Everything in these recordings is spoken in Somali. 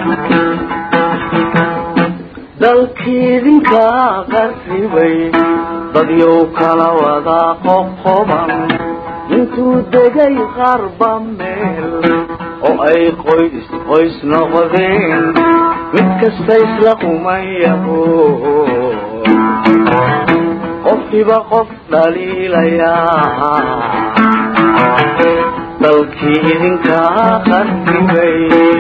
dalkiidinka qarribay dadyow kala wada qoqoban intuu degay qarba meel oo ay qoys qoys noqdeen mid kasta isla qumayaho qofkiiba qof dhaliilayaa dalkii idinka qarribay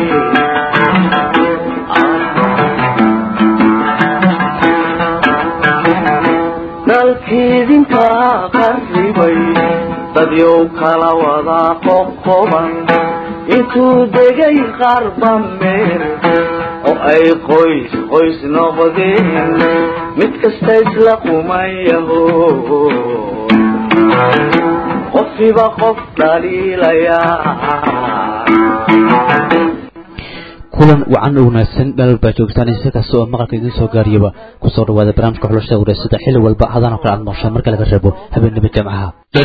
dalkiidinka qarribay dadyow kala wada qoqoban intuu degay qarba meel oo ay qoys qoys noqdeen mid kasta isla qumayaho qofkiiba qof dhaliilayaa kulan wacan u wanaagsan meel walbaa joogtaan si kasta oo maqalka idiin soo gaariyaba kusoo dhawaada barnaamijka xulashada wareysada xilli walba hadaan oo kale aad nooshaan marka laga reebo habeenimo jamcaha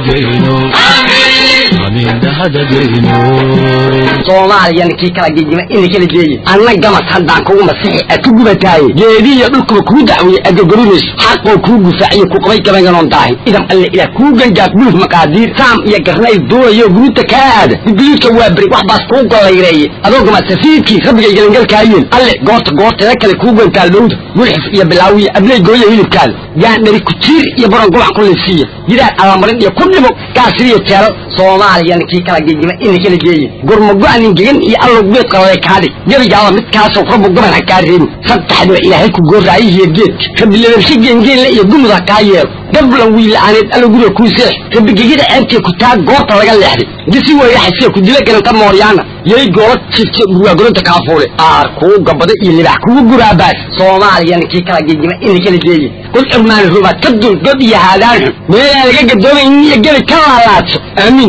soomaaliya ninkii kala gegima ina kala geeye anna gamas haddaan kugu masixi a ku gubataaye geediiyo dhulkuba kuu dacweeye adogorimayso xaqoo kuu gufaaciyo ku qabay gabaynganoon daahin idam alle ilaah kuu gangaaf buluf maqaadiir saam iyo garnayl duulayo guruuta kaa aada guduudka waa beri wax baas kuu gollayreeye adoo gamas safiidkii rabbigay gelangalkaayeen alle goorta goorteeda kale kuu gantaal dhowda gulxif iyo bilaawiya abley gooya hilibkaada gaandhari kujiir iyo baron gubac ku liifsiiya gidaar alamarin iyo ku dhimo gaasiriyo jeelal soomaaliya ninkii kala gegima ina kala geeye gurmago-anin gegan iyo allow geed qalale kaadhig gebigaaba midkaasoo rabbu gaban ha kaa reebin saddexdiba ilaahay ku gooraayihiyo geedka rabilebershe geengeenle iyo gumud ha kaa yeelo gablan wiila'aaneed allo guriga kuu seex rabigegida ceebtee ku taa goorta laga leexday gisi weeyaxasee ku dila garanta mooryaana yay goola jifte burwaagoronta kaafuule aar kuu gabada iyo libax kugu guraabaas soomaaliya ninkii kala gegima ina kala geeye kul cirmaani rubaad ka dul god iyo haadaan xun meelaan laga gadoomayn iyo gebi ka laalaadso aamiin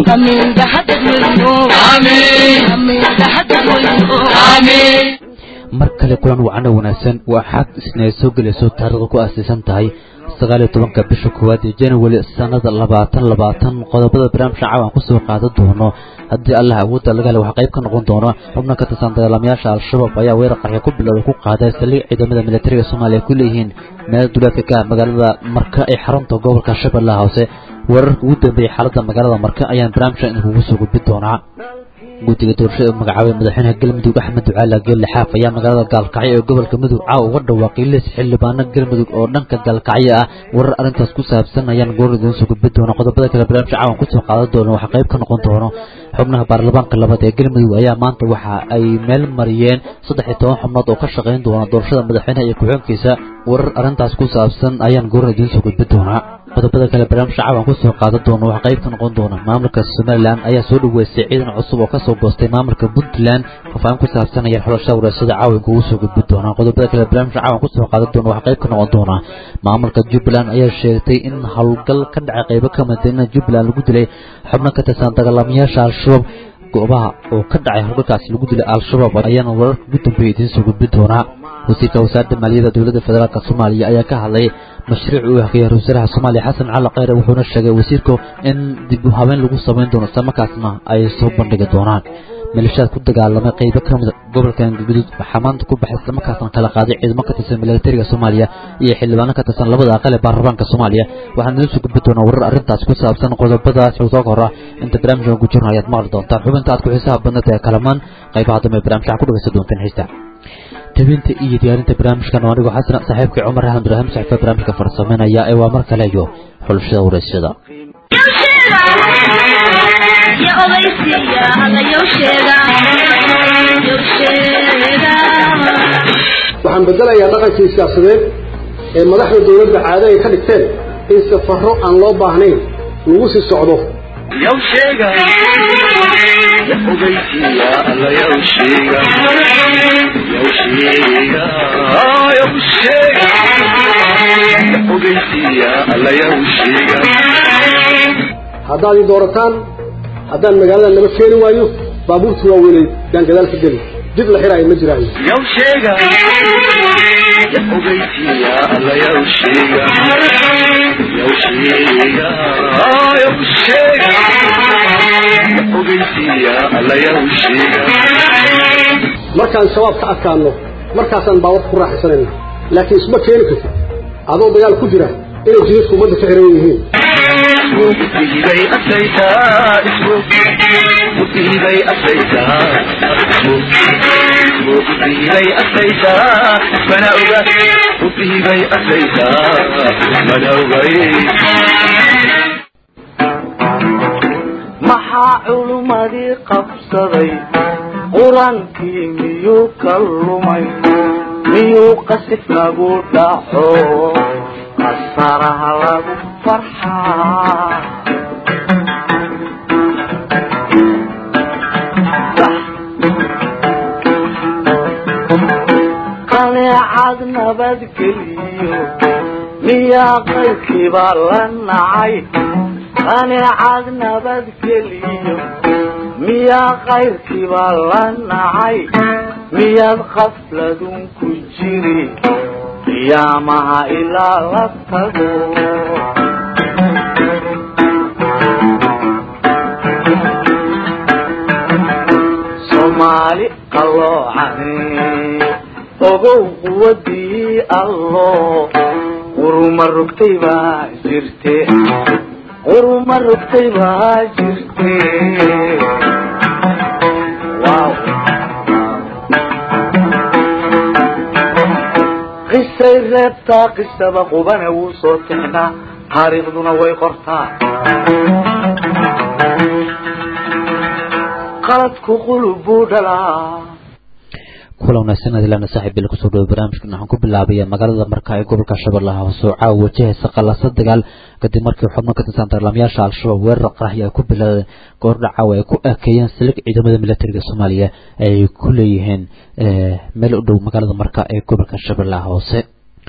mar kale kulan wacano wanaagsan waa xad isna soo gelayso taariikhda ku aasaysan tahay sagaaliyo tobanka bisha koowaad ee january sanada labaatan labaatan qodobada barnaamijka caawan kusoo qaadan doono haddii allah awoodda laga hela waxaa qayb ka noqon doona xubno ka tirsan dagaalamayaasha al-shabaab ayaa weerar qarxi ku bilowday ku qaaday saldhig ciidamada militariga soomaaliya ku leeyihiin meel duleedka ka ah magaalada marka ee xarunta gobolka shabeellaha hoose weerarka ugu dambeeyey xaaladda magaalada marka ayaan barnaamijka idinkugu soo gudbin doonaa guddiga doorashada u magacaabay madaxweynaha galmudug axmed ducaala geelle xaaf ayaa magaalada gaalkacyo ee gobolka mudug caawa uga dhawaaqay liis xildhibaano galmudug oo dhanka gaalkacyo ah warar arrintaas ku saabsan ayaan goor idiin soo gudbin doona qodobada kale barnaamijka caawan kusoo qaadan doono waxaa qayb ka noqon doono xubnaha baarlamaanka labaad ee galmudug ayaa maanta waxa ay meel mariyeen saddex iyo toban xubnood oo ka shaqayn doona doorashada madaxweynaha iyo ku-xigeenkiisa warar arrintaas ku saabsan ayaan goor idiin soo gudbin doonaa qodobada kale barnaamijka caawan kusoo qaadan doono waxaa qayb ka noqon doona maamulka somalilan ayaa soo dhaweystay ciidan cusub oo kasoo goostay maamulka puntland faafaahin ku saabsan ayaan xulashada wareysada caawan kugu soo gudbin doonaa qodobada kale barnaamijka caawan kusoo qaadan doona waxaa qayb ka noqon doona maamulka jubbaland ayaa sheegtay in howlgal ka dhacay qaybo ka madaina jubbaland lagu dilay xubno ka tirsan dagaalamayaasha al-shabaab goobaha oo ka dhacay howlgalkaasi lagu dilay al-shabaab ayaana wararka ugu dambeeya idiin soo gudbin doonaa wasiirka wasaaradda maaliyadda dowladda federaalk soomaaliya ayaa ka hadlay mashruuc uu haqiyay ra-isul wasaaraha soomaaliya xasan cali kheyre wuxuuna sheegay wasiirku in dib u habeyn lagu samayn doono islamarkaasna ay soo bandhigi doonaan maleeshiyaad ku dagaalamay qaybo ka mid gobolka galguduud waxaa maanta ku baxay islamarkaasna kala qaaday ciidamo ka tirsan militariga soomaaliya iyo xildhibaano ka tirsan labada aqal ee baarlamaanka soomaaliya waxaan idiin soo gudbi doonaa warar arrintaas ku saabsan qodobadaas soo hora inta barnaamijka ku jirno ayaad maqli doontaan xubinta aad ku xiisaha badnata ee kalamaan qaybaha dambe barnaamijka ku dhageysan doontaan xiista tabinta iyo diyaarinta barnaamijkan oo anigoo xasan saaxiibkii cumar axmed ibraahim saxiifa barnaamijka farsameynaya ee waa mar kale iyo xulashada wareysyada waxaan bedelayaa dhaqankii siyaasadeed ee madaxda dowladda caado ay ka dhigteen in safarro aan loo baahnayn lagu sii socdo haddaad ii doorataan haddaan magaalada naba keeni waayo baabuurta waaweynay yaan gadaal ka geli dib la xiraayo ma jiraayo markaan shabaab ka adkaanno markaasaan baawarka ku raaxaysanayna laakiin isma keeni kartid adoo dagaal ku jira inay jidadku ummadda ka xiran yihiin musiibay asaytaa musiibay asaytaa musiibay asaytaa mana oga musiibay asaytaa mana ogay maxaa culummadii qabsaday qur-aankii miyuu ka lumay miyuu qasif nagu dhaco qasaraha lagu farxaa qaneecad nabadgeliyo miyaa qaybkiibaa la nacay qaneecad nabadgeliyo miyaa qayrkiibaa la nacay miyaad qafladun ku jiri qiyaamaha ilaa la tago soomaali qaloocan ogow quwadii allo quruma rogtay baa jirte quruma rogtay baa jirte wow qisay reebtaa qisaba qubana wuu soo tixnaa taariikhduna way qortaa qaladku qulub buu dhalaa kula wanaagsan adilaana saaxiib bil kusoo dhawo barnaamijkan waxaan ku bilaabaya magaalada marka ee gobolka shabeellaha hoose oo caawa wajahaysa qalasa dagaal kadib markii xubno ka tirsan dagaalamayaasha al-shabaab weerar qaraxyo ay ku bilaadeen goordha caawa ay ku ekeeyeen silig ciidamada militariga soomaaliya ay ku leeyihiin meel u dhow magaalada marka ee gobolka shabeellaha hoose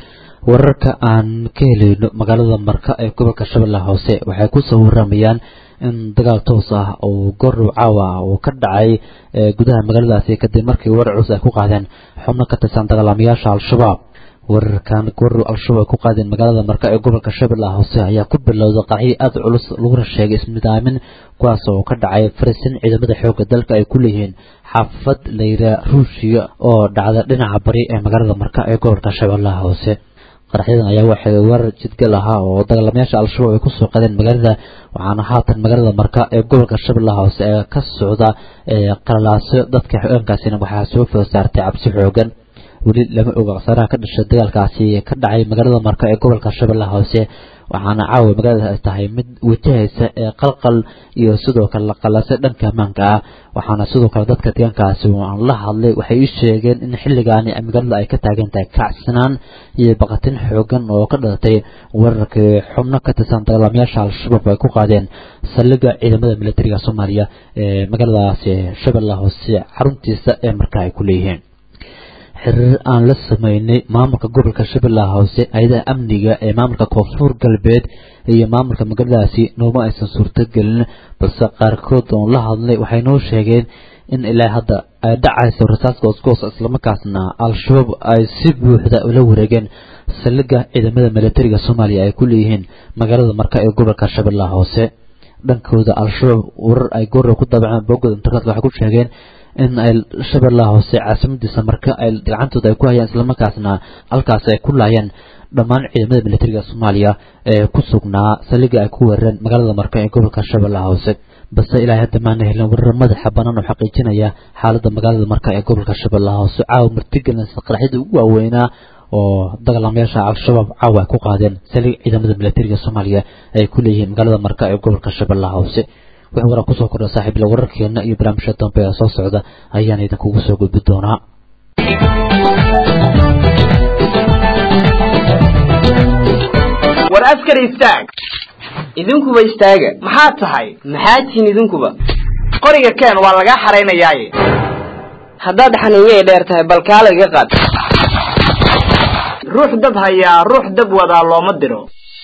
wararka aan ka helayno magaalada marka ee gobolka shabeellaha hoose waxay kusoo waramayaan in dagaal toos ah oo goordhow caawa uu ka dhacay gudaha magaaladaasi kadib markii weerar culus ay ku qaadeen xubno ka tirsan dagaalamayaasha al-shabaab weerarkan goordhow al-shabaab ay ku qaadeen magaalada marka ee gobolka shabeellaha hoose ayaa ku bilowday qacyo aada culus laguna sheegay isnidaamin kuwaas oo ka dhacay farisin ciidamada xoogga dalka ay ku leeyihiin xaafad layra ruushiya oo dhacda dhinaca bari ee magaalada marka ee gobolka shabeellaha hoose qaraxyadan ayaa waxay weerar jidgal ahaa oo dagaalamayaasha al-shabaab ay kusoo qadeen magaalada waxaana haatan magaalada marka ee gobolka shabeellaha hoose ee ka socda qalalaasyo dadka xoogaankaasina waxaa soo food saartay cabsi xoogan weli lama oga khasaaraha ka dhashay dagaalkaasi ka dhacay magaalada marka ee gobolka shabeellaha hoose waxaana caawa magaalada ay tahay mid wajahaysa ee qalqal iyo sidoo kale laqalase dhanka ammaanka ah waxaana sidoo kale dadka deegaankaasi aan la hadlay waxay ii sheegeen in xilligaani magaalada ay ka taagan tahay kacsanaan iyo baqatin xoogan oo ka dhalatay weerarkii xubno ka tirsan dagaalamayaasha al-shabaab ay ku qaadeen saldhigga ciidamada militariga soomaaliya ee magaaladaasi shabeellaha hoose xaruntiisa ee markaa ay ku leeyihiin xiriir aan la sameynay maamulka gobolka shabeellaha hoose hay-adaha amniga ee maamulka koonfur galbeed iyo maamulka magaaladaasi nooma aysan suurtogelin balse qaarkood oon la hadlay waxay noo sheegeen in ilaa hadda ay dhacayso rasaas goosgoos islamarkaasna al-shabaab ay si buuxda ula wareegeen saldhigga ciidamada militariga soomaaliya ay ku leeyihiin magaalada marka ee gobolka shabeellaha hoose dhankooda al-shabaab warar ay goora ku daabaceen boogooda internetka waxay ku sheegeen in ay shabeellaha hoose caasimadiisa marka ay gacantooda ay ku hayaan islamarkaasna halkaas ay ku laayeen dhammaan ciidamada militariga soomaaliya ee ku sugnaa saldhigga ay ku weerareen magaalada marka ee gobolka shabeellaha hoose balse ilaahay hadda maana helin warar madaxa bannaan oo xaqiijinaya xaaladda magaalada marka ee gobolka shabeellaha hoose caawa martigelinaysa qaraxyada ugu waaweynaa oo dagaalamayaasha al-shabaab caawa ay ku qaadeen saldhig ciidamada militariga soomaaliya ay ku leeyihiin magaalada marka ee gobolka shabeellaha hoose wixii waraa kusoo kordha saaxiibila wararkeena iyo barnaamijya dambe ee soo socda ayaan idinkugu soo gudbi doonaa war askar istaag idinkuba istaaga maxaad tahay maxaad tihiin idinkuba qoriga keen waa lagaa xaraynayaaye haddaad xaniinyay dheer tahay bal kaala iga qaad ruux dab hayaa ruux dab wadaa looma diro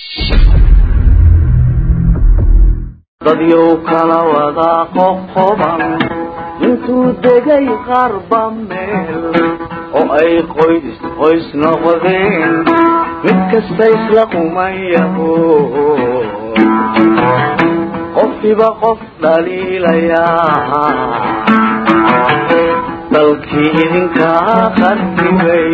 dadyow kala wadaa qoqoban intuu degay qarba meel oo ay qoys qoys noqdeen mid kasta isla qumayaho qofkiiba qof dhaliilayaa dalkii idinkaa qarribay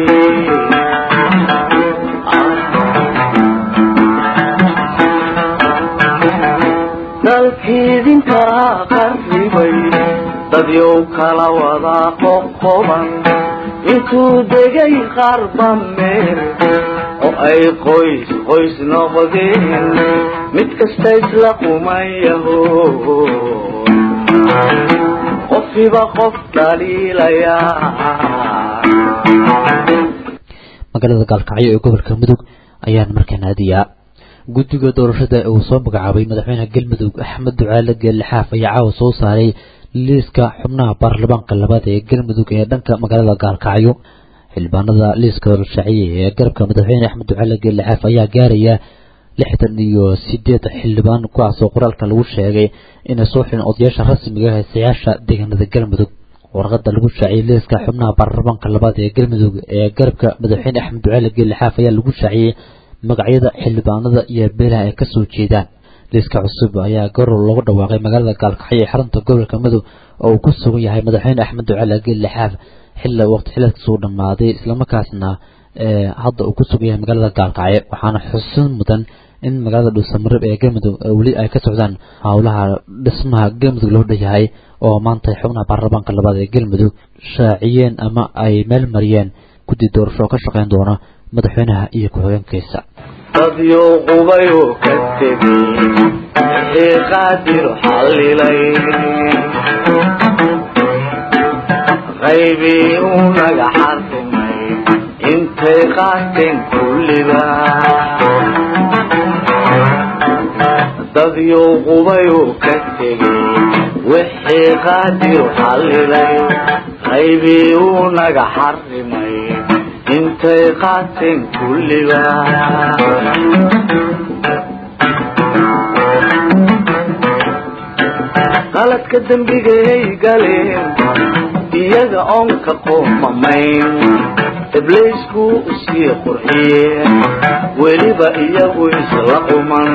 dalkii idinkaa qarribay dadyow kala wadaa qoqoban intuu degay qarba meel oo ay qoys qoys noqdeen mid kasta isla qumayaho qofiba qof dhaliilayaa magaalada gaalkacyo ee gobolka mudug ayaan markaan aadiyaa guddiga doorashada uu soo magacaabay madaxweyne galmudug axmed ducaale geellixaaf ayaa caawa soo saaray liiska xubnaha baarlamaanka labaad ee galmudug ee dhanka magaalada gaalkacyo xildhibaanada liiska shaaciyey ee garabka madaxweyne axmed ducaale geellixaaf ayaa gaaraya lixdan iyo sideed xildhibaan kuwaasoo qoraalka lagu sheegay inay soo xileen odayaasha rasmiga ah heesayaasha deegaanada galmudug warqada lagu shaaciyey liiska xubnaha baarlamaanka labaad ee galmudug ee garabka madaxweyne axmed ducaale geellixaaf ayaa lagu shaaciyey magacyada xildhibaanada iyo beelaha ay kasoo jeedaan liiska cusub ayaa garow loogu dhawaaqay magaalada gaalkacyo ee xarunta gobolka mudug oo uu ku sugan yahay madaxweyne axmed ducaale geellixaaf xilla waqti xileedkasuu dhammaaday islamarkaasna hadda uu ku sugan yahay magaalada gaalkacyo waxaana xusin mudan in magaalada dhuusamareeb ee galmudug weli ay ka socdaan howlaha dhismaha galmudug loo dhayahay oo maanta xubnaha baarlamaanka labaad ee galmudug shaaciyeen ama ay meel mariyeen guddi doorasho oo ka shaqeyn doona madaxweynaha iyo ku-xigeenkiisa dadyo qubayoo ka tegay wixii qaadir xallilay qaybii uu naga xarrimay intay qaateen kulliba dadyo qubayoo ka tegay wixii qaadir xallilay qaybii uu naga xarrimay intay qaateen kulliba qaladka dembigay galeen iyaga oon ka qoomamayn ibliisku usii qurxiyeen weliba iyagu isla quman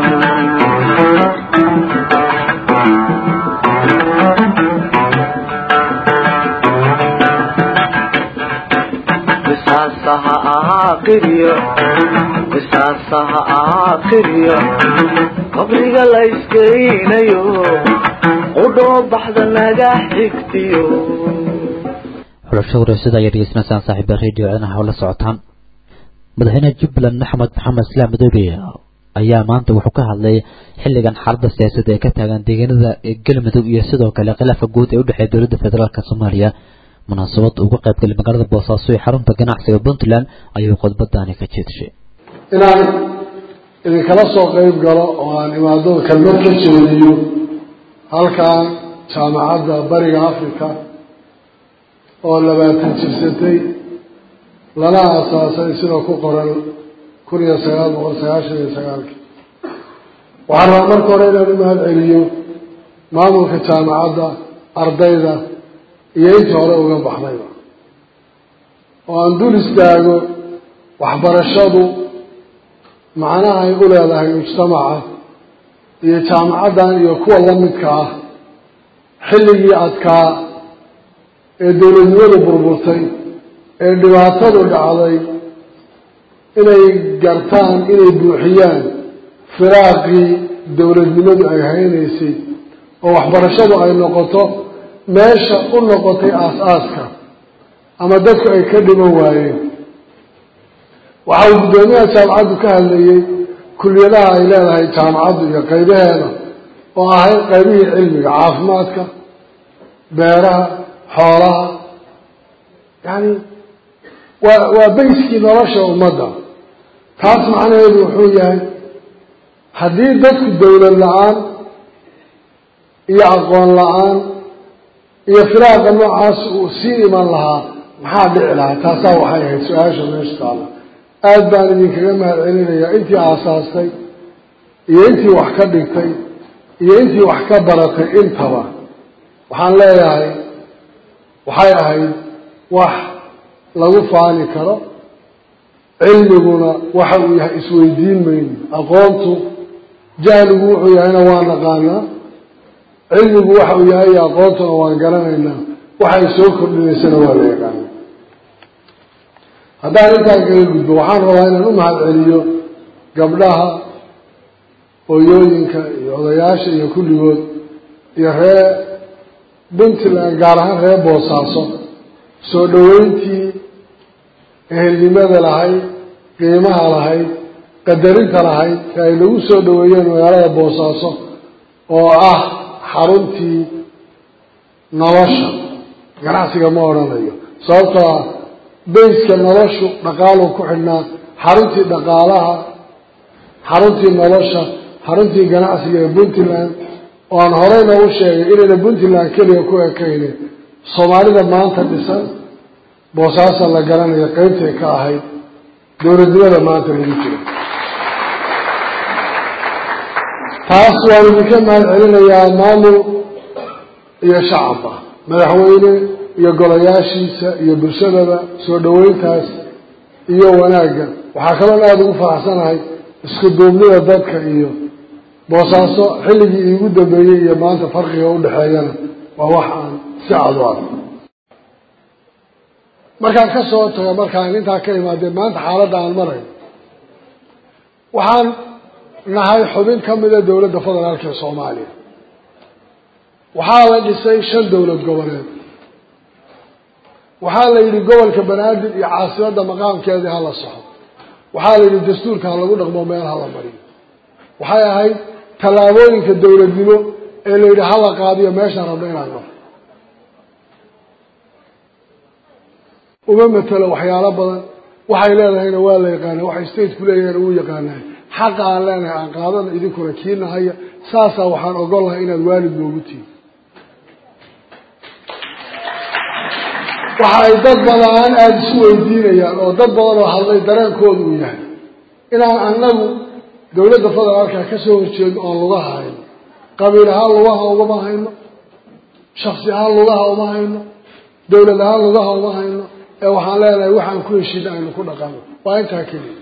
qisaasaha ahaa qiryo qisaasaha ahaa qiryo qabriga la iskeynayo qudhoo baxda naga xigtiyo xulasho wareysada ayaa dhegeysanaysaan saaxiiba radio codanaha oo la socotaan madaxweynaha jubbaland maxamed maxamed islaam madoobe ayaa maanta wuxuu ka hadlay xilligan xaaladda siyaasadda ee ka taagan deegaanada galmudug iyo sidoo kale khilaafka guud ee udhexeeya dowladda federaalk soomaaliya munaasabad uga qaybgalay magaalada boosaaso ee xarunta ganacsiga puntland ayuu khudbadaani ka jeedshay inaan idinkala soo qeyb galo oo aan imaado kelmad ka jeediyo halkan jaamacadda bariga africa oo labaatan jirsatay lana aasaasay sida ku qoran kun iyo sagaal boqol sagaashan iyo sagaalkii waxaan rabaa marka hore inaan u mahad celiyo maamulka jaamacadda ardayda iyo intii hore uga baxdayba oo aan dul istaago waxbarashadu macnaha ay u leedahay mujtamaca iyo jaamacaddan iyo kuwa la midka ah xilligii adkaa ee dowladnimadu burburtay ee dhibaatadu dhacday inay gartaan inay buuxiyaan firaaqii dowladnimadu ay haynaysay oo waxbarashadu ay noqoto meesha u noqotay aas-aaska ama dadku ay ka dhiman waayeen waxa uu guddoomiyaha jaamacaddu ka hadlayey kuliyadaha ay leedahay jaamacaddu iyo qaybaheeda oo ahayd qaybihii cilmiga caafimaadka beeraha xoolaha yani waa waa bayskii nolosha ummadda taas macnaheedu wuxuu yahay haddii dadku dowlad la-aan iyo aqoon la-aan iyo firaaqa noocaas uu sii iman lahaa maxaa dhici lahaa taasaa waxay ahayd su-aasha meesha taala aada baan idinkaga mahad celinayaa intii aasaastay iyo intii wax ka dhigtay iyo intii wax ka baratay intaba waxaan leeyahay waxay ahayd wax lagu faani karo cilmiguna waxa uu yahay isweydiin mayno aqoontu jahligu wuxuu yahayna waa naqaanaa cilmigu waxa uu yahay iyo aqoontuna waan garanaynaa waxay soo kordhinaysana waa la yaqaana haddaan intaan kaga gudbo waxaan rabaa inaan u mahad celiyo gabdhaha hooyooyinka iyo odayaasha iyo kulligood iyo ree puntland gaar ahaan reer boosaaso soo dhoweyntii ehelnimada lahayd qiimaha lahayd qadarinta lahayd ee ay lagu soo dhoweeyeen magaalada boosaaso oo ah xaruntii nolosha ganacsiga ma odhanayo sababtoo ah bayska noloshu dhaqaaluu ku xidhnaa xaruntii dhaqaalaha xaruntii nolosha xaruntii ganacsiga ee puntland oo aan horey noogu sheegay inayna puntland keliya ku ekaynin soomaalida maanta dhisan boosaasa la garanayo qeybtay ka ahayd dowladnimada maanta lagu jiro taas waan idinka mahad celinayaa maamul iyo shacabba madaxweyne iyo golayaashiisa iyo bulshadaba soo dhoweyntaas iyo wanaagga waxaa kaloon aada ugu faraxsanahay isku duubnida dadka iyo boosaaso xilligii iigu dambeeyey iyo maanta farqiga udhexeeyana waa wax aan si cad u arko markaan ka soo tago markaan intaa ka imaadee maanta xaaladda aan marayo waxaan nahay xubin ka mida dowladda federaalka ee soomaaliya waxaa la dhisay shan dowlad goboleed waxaa la yidhi gobolka banaadir iyo caasimadda maqaamkeedii hala soxo waxaa la yidhi dastuurka ha lagu dhaqmo meel hala mariyo waxay ahayd tallaabooyinka dowladnimo ee la yidhi hala qaadiyo meeshaan rabno inaan naro uma matelo waxyaalo badan waxay leedahayna waa la yaqaana waxay stateku leeyahayna wuu yaqaanahay xaqa aan leenahay aan qaadano idinkuna kiinahaya saasaa waxaan ogol lahay inaad waalid noogu tihin waxa ay dad badan aada isu weydiinayaan oo dad badan oo hadlay dareenkooda uu yahay inaan annagu dowladda federaalka ka soo horjeedo oon lugaha hayno qabiil ahaan lugaha ugama hayno shaksi ahaan lugaha uma hayno dowlad ahaan lugaha uma hayno ee waxaan leenahay waxaan ku heshiina aynu ku dhaqano waa intaa keliya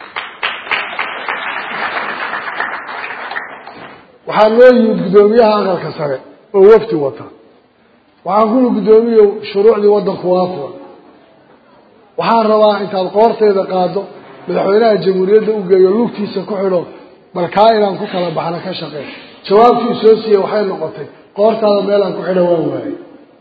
waxaa noo yimid guddoomiyaha aqalka sare oo wafti wata waxaan kuli guddoomiyow shuruucdii waddanku waa furan waxaan rabaa intaad qoortayda qaado madaxweynaha jamhuuriyadda u geeyo lugtiisa ku xidho bal kaa inaan ku kala baxno ka shaqeyn jawaabtii soo siiyey waxay noqotay qoortaada meelaan ku xidho waan waayey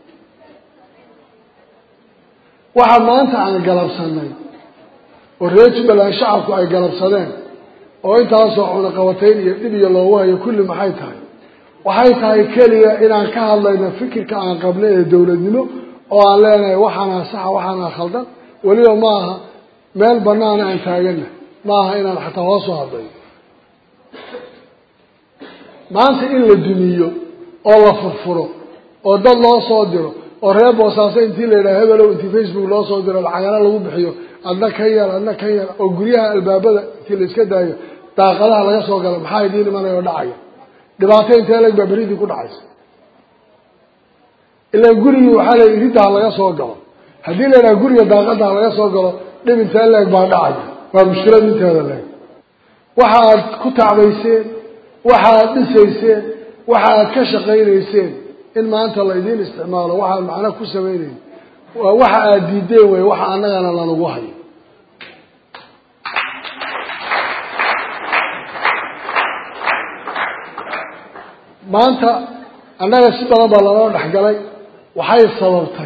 waxa maanta aan galabsanay oo reer jubbaland shacabku ay galabsadeen oo intaasoo cunaqabatayn iyo dhib iyo loogu hayo kulli maxay tahay waxay tahay keliya inaan ka hadlayno fikirka aan qabnay ee dowladnimo oo aan leenahay waxaanaa saxa waxaanaa khaldan weliba ma aha meel banaana aan taagana ma aha inaan xataa hoosoo hadlayo maanta in la dumiyo oo la furfuro oo dad loo soo diro oo reer boosaaso intii la yidhaha hebelow intii facebook loo soo diro lacagana lagu bixiyo adna ka yeel adna ka yeel oo guryaha albaabada intii la iska daayo daaqadaha laga soo galo maxaa idiin imanaya oo dhacaya dhibaato intee leg baa beridii ku dhacaysa ilaa gurigii waxaa la riddaha laga soo galo haddii la yidhaha guriga daaqadaha laga soo galo dhib intee leeg baa dhacaya waa mushkilad inteeda leeg waxa aad ku tacbayseen waxa aad dhisayseen waxa aad ka shaqaynayseen in maanta la idiin isticmaalo waxaad macno ku samaynayn waa waxa aad diideen wey waxa annagana lanagu hayo maanta annaga si badan baa lanoo dhexgalay waxay sababtay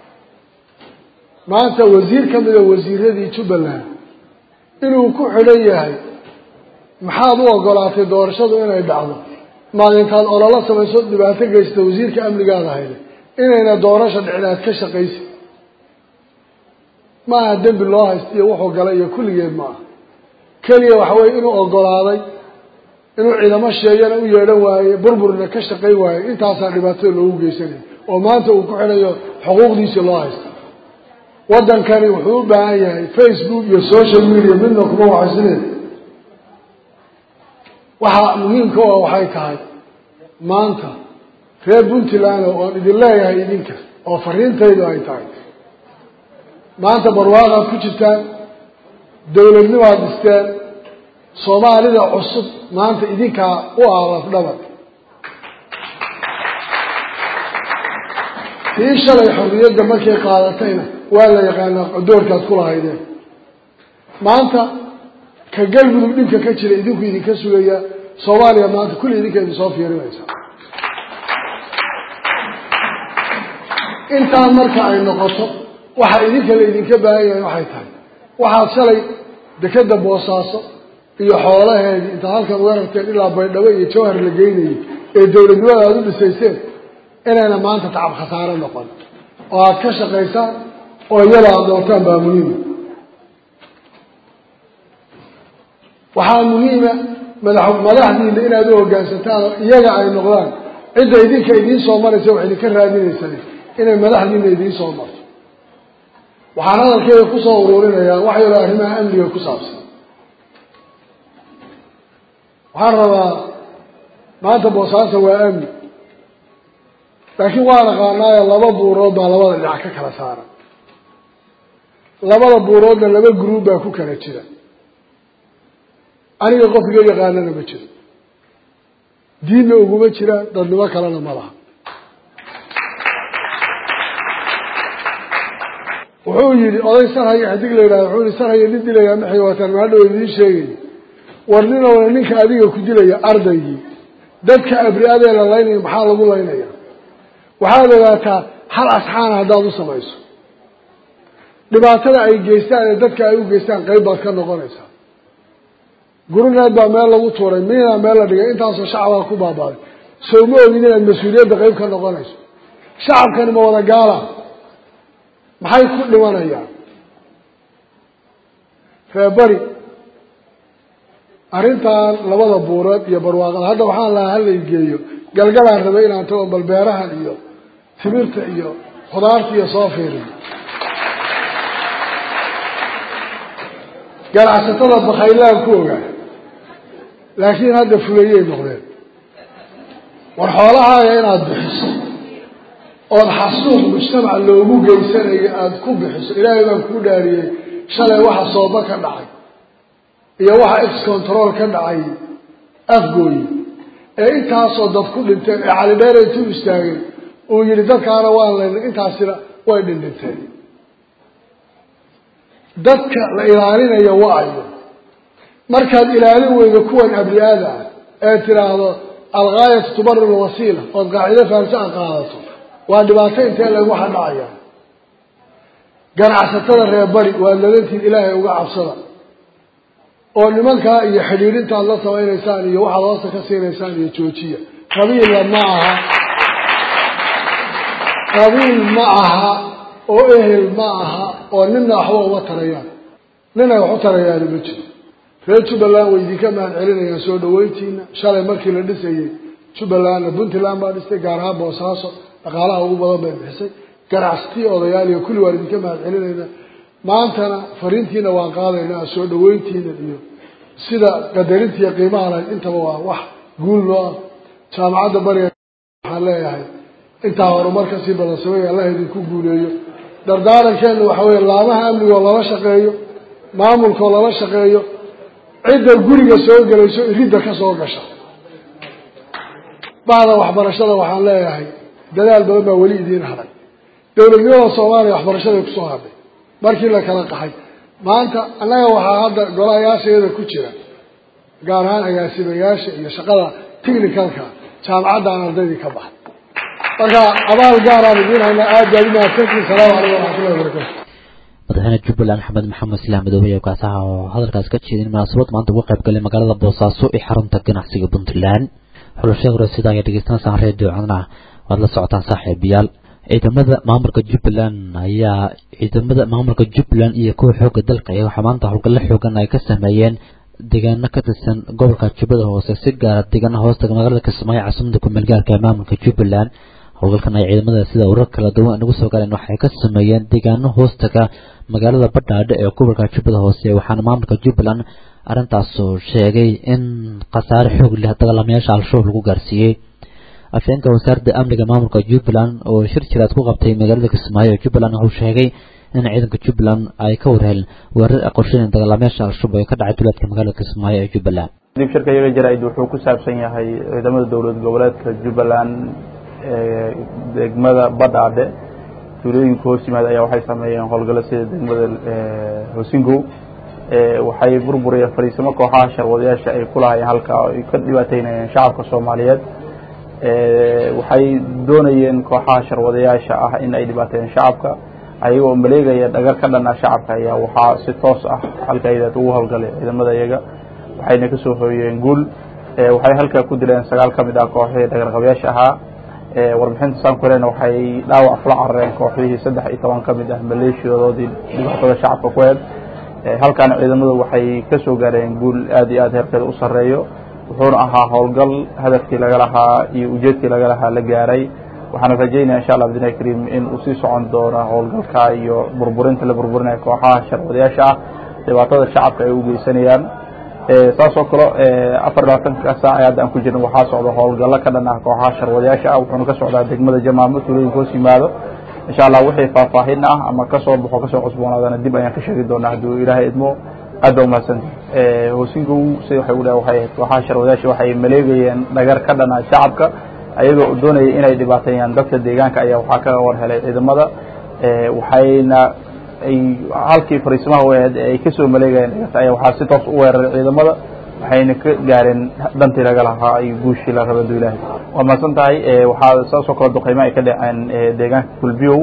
maanta wasiir ka mida wasiiradii jubbaland inuu ku xidhan yahay maxaad u ogolaatay doorashadu inay dhacdo maalintaad ololo samayso dhibaato geysta wasiirka amnigaada hayda inayna doorasha dhicinaad ka shaqaysi ma aha dembi loo haysta iyo wuxuu galay iyo kulligeed ma aha keliya waxa weye inuu ogolaaday inuu ciidamo sheeyana u yeedhan waaye burburna ka shaqayn waaye intaasaa dhibaatada loogu geysanaya oo maanta uu ku xidhayo xuquuqdiisii loo haysta waddankani wuxuu u baahan yahay facebook iyo social media midna kuma waxaysineed waxaa muhiimka u ah waxay tahay maanta reer puntland oon idin leeyahay idinka oo fariintaydu ay tahay maanta barwaaqaad ku jirtaan dowladnimaad dhisteen soomaalida cusub maanta idinkaa u aalaf dhabar tii shalay xorriyadda markay qaadatayna waa la yaqaanaa doorkaad ku lahaydeen maanta ka galmudug dhibka ka jira idinku idinka sugayaa soomaaliya maanta kulli idinka idin soo fiirinaysa intaan marka ay noqoto waxa idinka la idinka baahan yahay waxay tahay waxaad shalay dekeda boosaaso iyo xoolaheedii intaad halkan uga rarteen ilaa baydhabo iyo jawhar la geynayay ee dowladnimada aada u dhisayseen inayna maanta tacab khasaare noqon oo aada ka shaqaysaan oo iyada aada doortaan baa muhiima waxaa muhiima madax madaxdiina inaad u hoggaansataan oo iyaga ay noqdaan cidda idinka idiin soo maraysa wax idinka raadinaysan inay madaxdiina idiin soo marto waxaan hadalkeeda kusoo uruurinayaa wax yalo arrimaha amniga ku saabsan waxaan rabaa maanta boosaaso waa amni laakiin waa naqaanaayo laba buurood baa labada dhinac ka kala saaran labada buuroodna laba gruub baa ku kala jira aniga qof iga yaqaanana ma jiro diinna uguma jiraan dadnimo kalena ma laha wuxuu yihi oday sarhaya xidig la yidhahda wuxuu yihi sarhaya nin dilayaa maxay wataan maadhow idiin sheegay war ninowna ninka adiga ku dilaya ardaygii dadka abri-adee la laynaya maxaa lagu laynaya waxaad ogaataa hal asxaana haddaad u samayso dhibaatada ay geystaan ee dadka ay u geystaan qeyb baad ka noqonaysaa gurineed baa meel lagu tuuray miinaa meel la dhigay intaasoo shacabaa ku baabaaday sow ma ogid inaad mas-uuliyadda qeyb ka noqonayso shacabkani ma wada gaala maxay ku dhimanayaan reebari arrintan labada buureed iyo barwaaqada hadda waxaan lahaa hala igeeyo galgalaan rabay inaan tago bal beerahan iyo timirta iyo khudaarta iyo soo fiiriyo ganacsatada bakaylaan ku ogaa laakiin hadda fulayey noqdeen war xoolahaaga inaad bixiso ood xasuuq mujtamac loogu geysanayo aada ku bixiso ilaahay baan kuu dhaariyey shalay waxa sooba ka dhacay iyo waxa ex control ka dhacay afgooyi ee intaasoo dad ku dhinteen ee calidheer intuu istaagay uu yihi dadkaana waan laynay intaasina way dhindhinteen dadka la ilaalinayo waayo markaad ilaalin weydo kuwan abli-aada ah ee tiraahdo algaayatu tubarir lwasiila ood qaacido fahamsi a qaadato waa dhibaato intee lagu xadhacaya ganacsatada reer bari waa ladantiin ilaahay uga cabsada oo nimankaa iyo xidhiidhintaad la samaynaysaan iyo waxaad hoosta ka siinaysaan iyo joojiya qabiilla ma aha qabiil ma aha oo ehel ma aha oo nina waxba uma tarayaan nina wax u tarayaani ma jiro reer jubbaland way idinka mahad celinayaan soo dhaweyntiina shalay markii la dhisayey jubbalandna puntland baa dhistay gaar ahaan boosaaso dhaqaalaha ugu badan bay bixisay ganacsatii odayaal iyo kulli waan idinka mahad celinayna maantana fariintiina waan qaadaynaa soo dhaweyntiina iyo sida qadarintiiyo qiimaha lahayd intaba waa wax guul loo ah jaamacadda bariga waxaan leeyahay intaa horumar kasii badan sameey allah idinku guuleeyo dardaarankeena waxa weeye laamaha amnigoo lala shaqeeyo maamulkoo lala shaqeeyo cidda guriga soo gelayso iridda ka soo gasha bacda waxbarashada waxaan leeyahay dadaal badan baa weli idiin haday dowladnimada soomaaliya waxbarashaday kusoo hadhay markii la kala qaxay maanta annaga waxaa hadda golayaashayada ku jira gaar ahaan agaasimayaasha iyo shaqada technicalka jaamacaddan ardaydii ka baxay marka abaal gaaraan idiin haynaa aad baad umahadsantiin salaamu calaykum waraxmatullahi wabarakatu madaxweyne jubbaland axmed maxamed islaam madoobe ee kaasaha oo hadalkaas ka jeedin munaasabad maanta uga qayb galay magaalada boosaaso ee xarunta ganacsiga puntland xulashada hore sida ayaa dhegeysanaysaan reediyo codna waad la socotaan saaxiibayaal ciidamada maamulka jubbaland ayaa ciidamada maamulka jubbaland iyo kuwa xooga dalka ayaa waxaa maanta howlgallo xoogan ay ka sameeyeen deegaano ka tirsan gobolka jubbada hoose si gaara deegaana hoostaga magaalada kismaayo caasimada kumeel gaarka ee maamulka jubbaland howlgalkan ay ciidamada sida urar kala duwan nagu soo galeen waxay ka sameeyeen deegaano hoostaga magaalada badhaadhe ee gobolka jubbada hoose waxaana maamulka jubbaland arrintaasoo sheegay in khasaare xoog leh dagaalamayaasha al-shabaab lagu gaarsiiyey afheenka wasaaradda amniga maamulka jubbaland oo shir jiraad ku qabtay magaalada kismaayo ee jubbaland wuxuu sheegay in ciidanka jubbaland ay ka warheen weerar ay qorsheyn dagaalamayaasha al-shabaab ee ka dhacay duleedka magaalada kismaayo ee jubbaland dib shirka iyaga jaraa'id wuxuu ku saabsan yahay ciidamada dowlad goboleedka jubbaland ee degmada badhaadhe tuulooyinka hoos yimaada ayaa waxay sameeyeen howlgallo sida degmada hoosingow waxay burburiyeen fariisimo kooxaha sharwadayaasha ay ku lahaayeen halka ay ka dhibaateynayeen shacabka soomaaliyeed waxay doonayeen kooxaha sharwadayaasha ah in ay dhibaateeyeen shacabka ayagoo maleegaya dhagar ka dhana shacabka ayaa waxaa si toos ah halkaydaad ugu howlgalay ciidamada iyaga waxayna kasoo hooyeen guul waxay halkaa ku dileen sagaal ka mid ah kooxihii dhagarqabayaasha ahaa warbixinta saan ku helena waxay dhaawac kula carareen kooxihii saddex iyo toban ka mid ah maleeshiyadoodii dhibaatada shacabka ku heed halkaana ciidamadu waxay kasoo gaareen guul aad iyo aad heerkeeda u sarreeyo wuxuuna ahaa howlgal hadafkii laga lahaa iyo ujeedkii laga lahaa la gaaray waxaana rajaynaya insha allah bidnillahi kariim in uu sii socon doono howlgalka iyo burburinta la burburinaya kooxaha sharwadayaasha ah dhibaatada shacabka ay u geysanayaan saas oo kale afar labaatanka saac ee hadda aan ku jirna waxaa socda howlgallo ka dhan ah kooxaha sharwadayaasha ah wuxuuna ka socdaa degmada jamaamo tuulooyinka hoos yimaado insha allah wixii faahfaahin ah ama kasoo baxo kasoo cusboonaadana dib ayaan ka sheegi doonaa hadduu ilaahay idmo aad baa umahadsanta hoosingow sida waxay udhaha waxay ahayd kooxaha sharwadayaasha waxay maleegayeen dhagar ka dhan ah shacabka ayagoo doonaya inay dhibaateeyaan dadka deegaanka ayaa waxaa ka war helay ciidamada waxayna ay halkii fariisimaha weed ay kasoo maleegayeen dhigata ayaa waxaa si toos u weeraray ciidamada waxayna ka gaareen dantii laga lahaa iyo guushii la raba du ilaahay waa mahadsan tahay waxaa saasoo kale duqeymo ay ka dhaceen deegaanka kulbiyow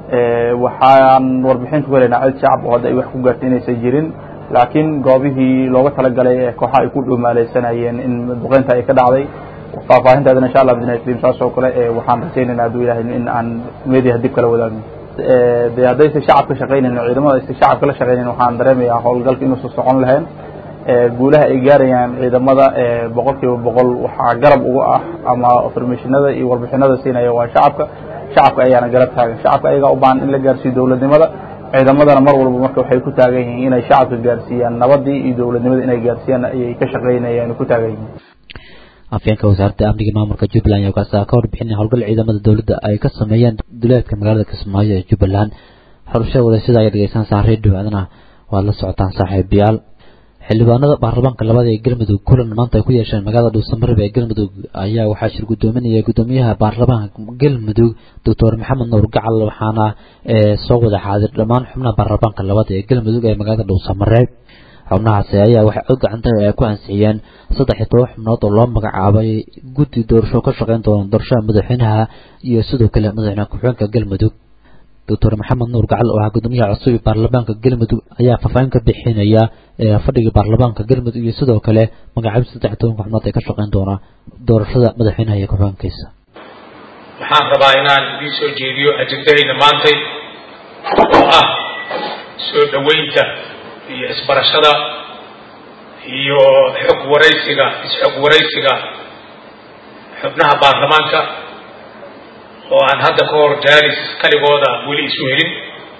waxaan warbixin ku helaynaa cid shacab oo hadda ay wax ku gaartay inaysan jirin laakiin goobihii looga talagalay ee kooxaha ay ku dhumaaleysanayeen in duqeynta ay ka dhacday faahfaahintaadana insha allah bidna kariim saas oo kale waxaan rajaynaynaa hadduu ilahay in aan meediha dib kala wadaagno de haddaysa shacabka shaqaynayn ciidamada aysa shacabka la shaqaynayn waxaan dareemayaa howlgalka inuusan socon lahayn guulaha ay gaarayaan ciidamada boqol kiiba boqol waxaa garab uga ah ama informationada iyo warbixinada siinaya waa shacabka shacabka ayaana garab taagan shacabka ayagaa u baahan in la gaarsiiyo dowladnimada ciidamadana mar walba marka waxay ku taagan yihiin inay shacabka gaarsiiyaan nabadii iyo dowladnimada inay gaarsiiyaan ayay ka shaqaynayaan ku taagan yihiin afyeenka wasaaradda amniga maamulka jubbaland ayaa kaasa ka warbixinay howlgal ciidamada dowladda ay ka sameeyeen duleedka magaalada kismaayo ee jubbaland xorashada wadashada ay dhegeysanaysaa redio adana waad la socotaan saaxiibayaal xildhibaanada baarlamaanka labada ee galmudug kulan maanta ay ku yeesheen magaalada dhuusamareeb ee galmudug ayaa waxaa shir guddoominaya guddoomiyaha baarlamaanka galmudug doctor maxamed nuur gacal waxaana soo wada xaadir dhammaan xubnaha baarlamaanka labada ee galmudug ee magaalada dhuusamareeb xubnahaasi ayaa waxay cod gacanta ay ku ansixiyeen saddex iyo toban xubnood oo loo magacaabay guddi doorasho ka shaqeyn doona doorashada madaxweynaha iyo sidoo kale madaxweyne ku-xigeenka galmudug doctor maxamed nuur gacal oo ahaa guddoomiyaha cusub ee baarlamaanka galmudug ayaa faahfaahin ka bixinaya fadhiga baarlamaanka galmudug iyo sidoo kale magacaabista saddex iyo tobanka xubnood ee ka shaqeyn doona doorashada madaxweynaha iyo ku-xigeenkiisa waxaan rabaa inaan idiin soo jeediyo ajendahayna maantay oo ah soo dhoweynta iyo isbarashada iyo xog waraysiga is-xog waraysiga xubnaha baarlamaanka oo aan hadda ka hor jaalis kaligooda weli isu helin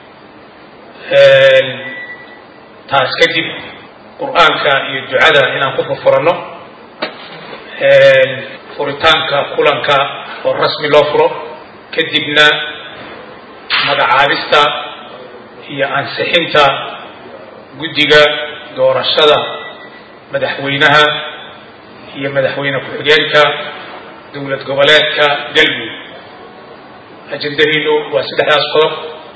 taas kadib qur-aanka iyo ducada inaan ku furfuranno furitaanka kulanka oo rasmi loo furo kadibna magacaabista iyo ansixinta guddiga doorashada madaxweynaha iyo madaxweyne ku-xigeenka dowlad goboleedka galmudug ajendahaynu waa saddexdaas qodob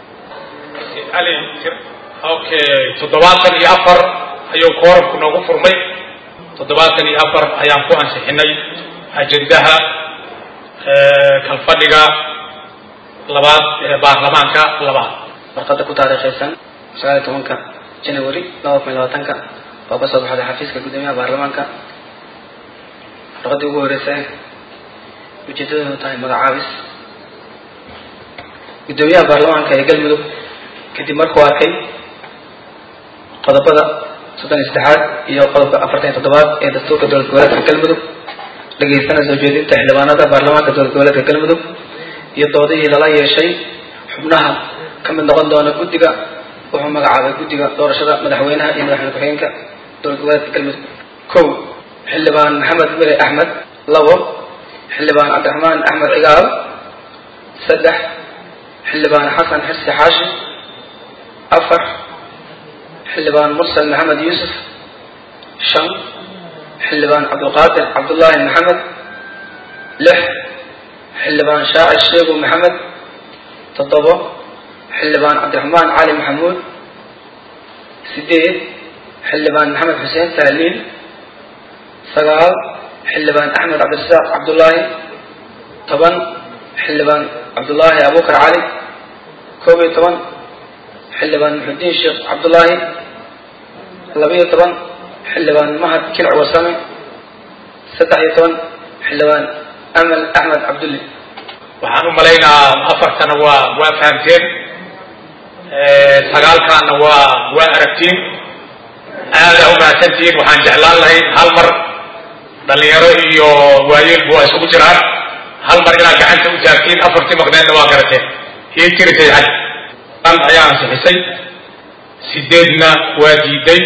okay toddobaatan iyo afar ayuu koorabku noogu furmay toddobaatan iyo afar ayaan ku ansixinay ajendaha kalfadhiga labaad ee baarlamaanka labaad warqadda ku taariikhaysan sagaal iyo tobanka january laba kun iyo labaatanka oo ka soo baxday xafiiska guddoomiyaha baarlamaanka warqaddii ugu horeysa ujeedadeedu tahay magacaabis guddoomiyaha baarlamaanka ee galmudug kadib markuu arkay qodobada soddon iyo saddexaad iyo qodobka afartan iyo toddobaad ee dastuurka dowlad goboleedka galmudug dhageystana soo jeedinta xildhibaanada baarlamaanka dowlad goboleedka galmudug iyo doodihii lala yeeshay xubnaha ka mid noqon doona guddiga wuxuu magacaabay guddiga doorashada madaxweynaha iyo madaxweyne ku-xigeenka dowlad goboleedka galmudug kow xildhibaan maxamed mire axmed labo xildhibaan cabdiraxmaan axmed cigaal saddex xildhibaan xasan xirsi xaashi afar xildhibaan mursal maxamed yuusuf shan xildhibaan cabdulqaadir cabdullaahi maxamed lix xildhibaan shaacir sheegu maxamed toddobo xildhibaan cabdiraxmaan cali maxamuud sideed xildhibaan maxamed xuseen tahliil sagaal xildhibaan axmed cabdirasaaq cabdullaahi toban xildhibaan cabdullaahi abuukar cali koob iyo toban xildhibaan muxudiin sheekh cabdullaahi labiyo toban xildhibaan mahad kilc wasame saddex iyo toban xildhibaan amal axmed cabdulli waxaan u malaynahaa afartana waa waa fahamteen sagaalkaana waa waa aragtiin aadaa u mahadsantihiin waxaan jeclaan lahayn hal mar dhalinyaro iyo waayeelbu waa isugu jiraan hal mar inaad gacanta u taagtiin afartii maqneedna waa garateen iyo tirisay xaj an ayaa ansixisay sideedna waa diiday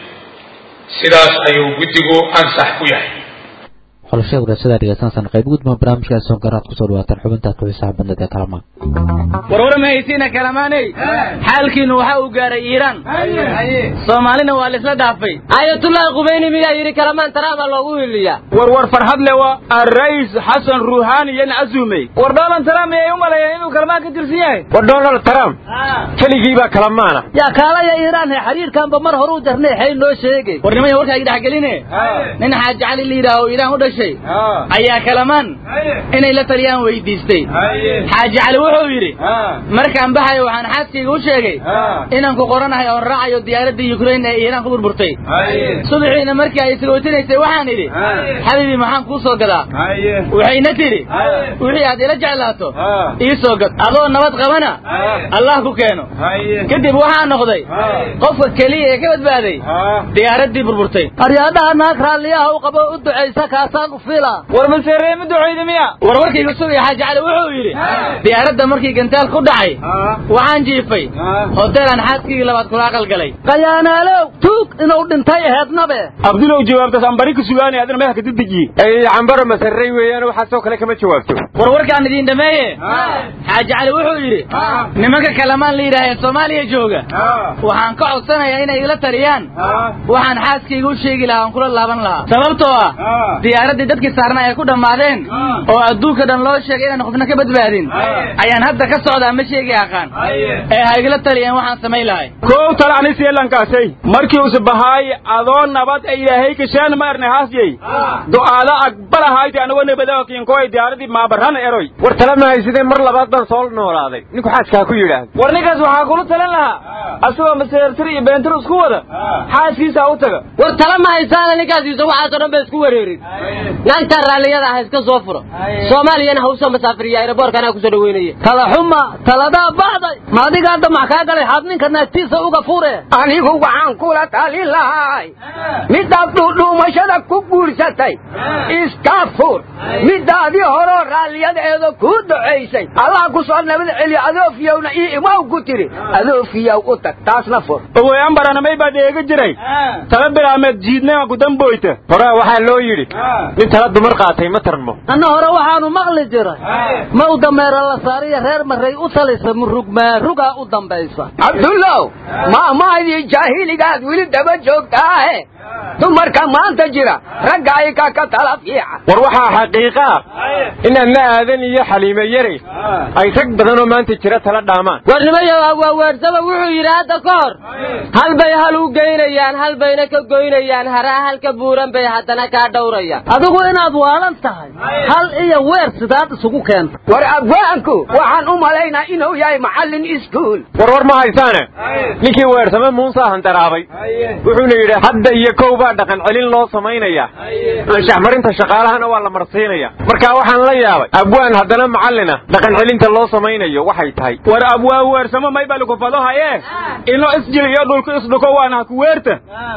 sidaas ayuu guddigu ansax ku yahay xolashada wadaasada dhegeysanaysan qayb gudma barnaamijkaas soo garaad kusoo dhawaataan xubinta ku xisaab badnad ee kalamaan warwara mahaysiina kalamaaney xaalkiinu waxa uu gaaray iiraan soomaalina waa laisla dhaafay ayatullahi qubeyni miyaa yidhi kalamaan taraaba loogu hiliyaa warwar farxad le waa arrais xasan ruuhaani yan casuumey war donald trump ayay u maleeyeen inuu kalamaan ka tirsan yahay war donald trump keligiibaa kalamaana yaa kaalaya iiraan he xiriirkanba mar hore u jarnay xay noo sheegay war nimaya warkaaga dhexgeline nin xaaji cali la yidhaaho iiraan u dhashay ayaa kalamaan inay la taliyaan weydiistay xaaji cali wuxuu yidhi markaan baxayo waxaan xaaskayga u sheegay inaan ku qoranahay oon raacayo diyaaradda yukrain ee iiraan ku burburtay subaxiina markii ay sagootinaysay waxaan idhi xabiibi maxaan kuu soo gadaa waxayna tidhi wixii aad ila jeclaato ii soo gad adoo nabad qabana allah ku keeno kadib waxaa noqday qofka keliya ee ka badbaaday diyaaraddii burburtay aryaadhaha naag raalliyaha u qabo u ducaysa kaasaan u fila war maseeree ma ducayda miya war warkayga sugaya xaaji cali wuxuu yidhi diyaaradda markii gantaal ku dhacay waxaan jiifay hoteelaan xaaskigii labaad kula aqal galay qayaanaalow tuug inuu dhintay aheednabe abdulow jawaabtaas aan bari ka sugaanay adina meelka dedejiye ay cambaro masarray weeyaan waxaasoo kale kama jawaabto war warkaan idiin dhameeye xaaji cali wuxuu yidhi nimanka kalamaan la yidhaahee soomaaliya jooga waxaan ka codsanayaa inay ila taliyaan waxaan xaaskayga u sheegi lahaa aan kula laaban lahaa sababtoo ah diyaaraddii dadkii saarna ay ku dhammaadeen oo adduunka dhan loo sheegay inaan qofna ka badbaadin ayaan hadda ka socdaa ma sheegi aqaan ee ha igala taliyeen waxaan samayn lahay kow talani seelankaasay markii use bahaay adoo nabad ay ilaahay kasheen ma erne hasyey du'aada aqbalahayti anagoo nabadakinkoy diyaaradii maabarhan eroy war tala mahaysidee mar labaad baan soo noolaaday ninku xaaskaa ku yidhaahda war ninkaas waxaa kula talin lahaa asagoo maseertir iyo beentir isku wada xaaskiisa u taga war tala ma haysaana ninkaasiisa waxaasoo dhan ba isku wareerin naagtaa raalliyada ah iska soo furo soomaaliyana ha usoo masaafiriya aeroboorka anaa kusoo dhaweynaya tala xuma taladaa baxday ma adigaa damac kaa galay xaad ninka naagtiisa uga fure anigu waxaan kula talin lahay midaad dhuudhuumashada ku guursatay iska fur midaadii horoo raalliyadeeda kuu ducaysay allah ku soo nabad celiyo adoofiyowna io imaw ku tiri adoofiyow u tag taasna fur oweyan baranamay baad eega jiray tala bilaameed jiidnema ku damboyta horaa waxaa loo yidhi nin tala dumar qaatay ma tarmo anna hore waxaanu maqli jiray ma u dameero la saariyo reer maray u talisa murugmaarugaa u dambaysa cabdullow maamaadii jaahiligaad weli daba joogtaahe dumarka maanta jira ragga ayka ka tala fiican war waxaa xaqiiqa ah in adna aadan iyo xaliime yare ay rag badanoo maanta jira tala dhaamaan warnimayo waaweersaba wuxuu yidhi hadda ka hor hal bay hal u geynayaan hal bayna ka goynayaan haraa halka buuran bay haddana kaa dhowrayaan adigu inaad waalan tahay hal iyo weer sidaad isugu keenta war abwaanku waxaan u malaynaa inuu yahay macallin iskuul war war ma haysaane ninkii weersame muusaa handaraabay wuxuuna yidhi hadda iyo kow baa dhaqan celin loo samaynaya anshax marinta shaqaalahana waa la marsiinaya marka waxaan la yaabay abwaan haddana macallina dhaqan celinta loo samaynayo waxay tahay war abwaa weersamo may baa lagu fado haye ino isjil iyo dhulku isdhuko waana haku weerta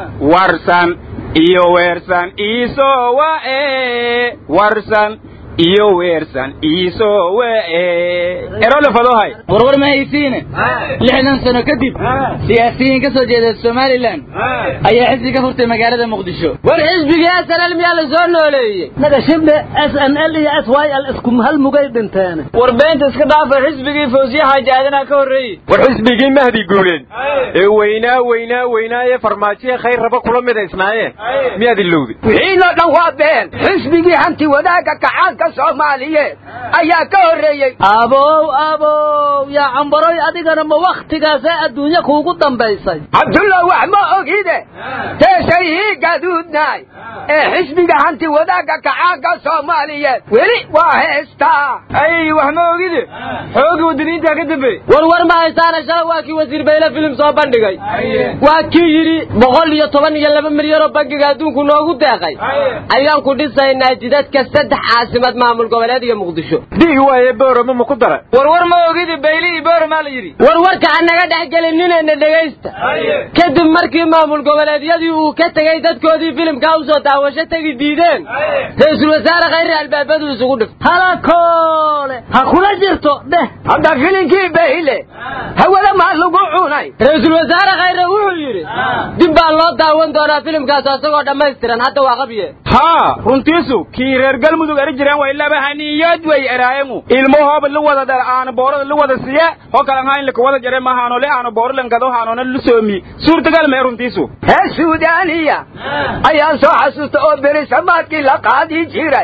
warsan iyo weersan iisoo wa'e warsan iyo weersan iisoo wa'e erole fadohay warwar ma haysiine lixdan sano kadib siyaasiyiin ka soo jeeda somalilan ayaa xisbi ka furtay magaalada muqdisho war xisbigii s n l miyaa la soo nooleeyey naga shibne s n l iyo s y l isku hal mugay dhinteen war beenta iska dhaafa xisbigii fawsiye xaaji aadanaa ka horreeyey war xisbigii mahdi guuleen ee weynaa weynaa weynaa ee farmaajiye khayr raba kula midaysnaayeen miyaad ilowday wixiinoo dhan waa been xisbigii hanti wadaagga kacaanka soomaaliyeed ayaa ka horreeyey abow abow yaa cambaroy adigana ma wakhtigaasee adduunye kuugu dambaysay cabdullah wax ma ogide teesayhii gaduudnaay ee xisbiga hanti wadaagga kacaanka soomaaliyeed weli waa heestaa ay wax ma ogide xooga wadaniintaa ka dambeey war war ma haysaana shala waa kii wasiir bayle filim soo bandhigay waa kii yidhi boqol iyo toban iyo laba milyan oo bangiga adduunku noogu deeqay ayaan ku dhisaynaa jidadka saddex caasimad maamul goboleed iyo muqdisho dii waaye boorama ma ku dara war war ma ogide bayle iyo boorama la yidhi war warka ha naga dhex gelinninayna dhegaysta kadib markii maamul goboleedyadii uu ka tegey dadkoodii filimkaa u soo daawasho tegi diideen ra-iisul wasaare khayri albaabadu isugu dhif halakoole ha kula jirto dheh hadda filinkii bayle hawada maa lagu cunay ra-iisul wasaare khayre wuxuu yidhi dib baa loo daawan doonaa filimkaas isagoo dhammaystiran hadda waa qabye haa runtiisu kii reer galmudug ari jireen way laba haniyood way eraayengu ilmahooba la wada dhal aana boorada la wada siye ho kalan hayn laka wada jare mahaano le aana booro lankado haanoona la soomi suurtagal mee runtiisu hee suudaaniya ayaan soo xasuusta oo berisamaadkii la qaadi jiray